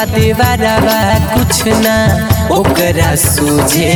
लइका देवारा कुछ ना ओकरा सूझे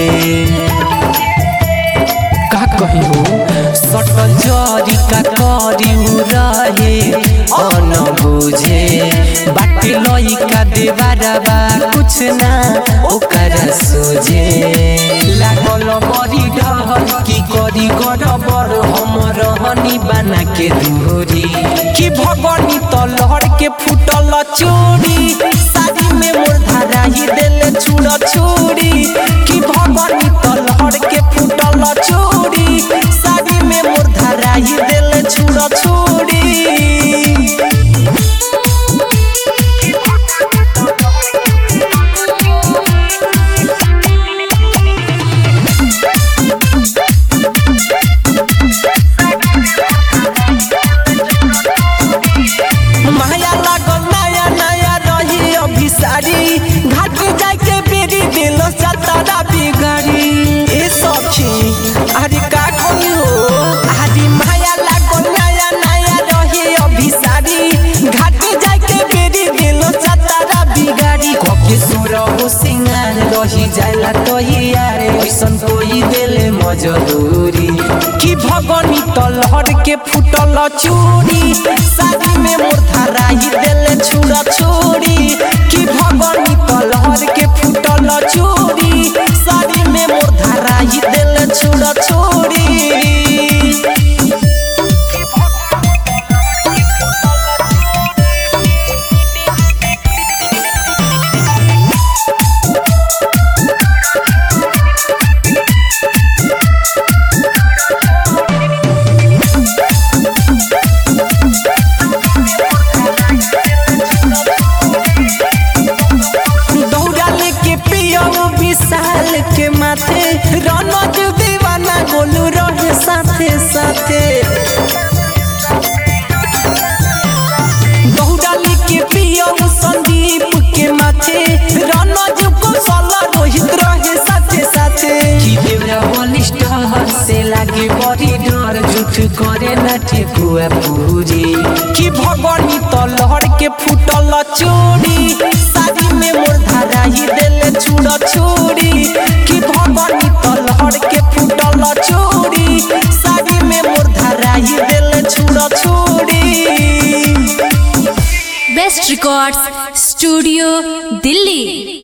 का कही हो सटल जरी का करी उ रहे अन बुझे बाटे लइका देवारा कुछ ना ओकरा सोझे लागल बड़ी डर की करी गड़बड़ हम रहनी बना के दूरी कि भगनी तलहर के फुटल चोरी साड़ी में मोर धारा ही देले छुड़ छोड़ी कि भगनी तलहर के फुटल चोरी साड़ी में मोर धारा ही देले छुड़ छोड़ी माया लागल नया नया रही अभिसारी घाट जाके बेरी दिल सतारा बिगाड़ी ए सखी अरे का कही हो अरे माया लागल नया नया रही अभिसारी घाट जाके बेरी दिल सतारा बिगाड़ी कके सुर हो सिंगार रही जाला तो यार ऐसन कोई देले मजदूरी कि भगनी तलहर के फुटल चूड़ी शादी में मोर धारा ही देले छुड़ा छोड़ी कि भगनी तलहर के फुटल चूड़ी शादी में मोर धारा ही देले छुड़ा छोड़ी दौड़ा लेके पियऊ विशाल के माथे रनज दीवाना गोलू रहे साथे साथे दौड़ा लेके पियऊ संदीप के माथे रनज कुशल रोहित रहे साथे साथे कि देवरा बलिष्ठ से लागे बड़ी डर झूठ करे ना ठेकुआ पूरी कि भगनी तलहर के फुटल चोरी शादी में मोर धारा ही देले छुड़ छोड़ी कि भगनी तलहर के फुटल चोरी शादी में मोर धारा ही देले छुड़ छोड़ी बेस्ट रिकॉर्ड्स स्टूडियो दिल्ली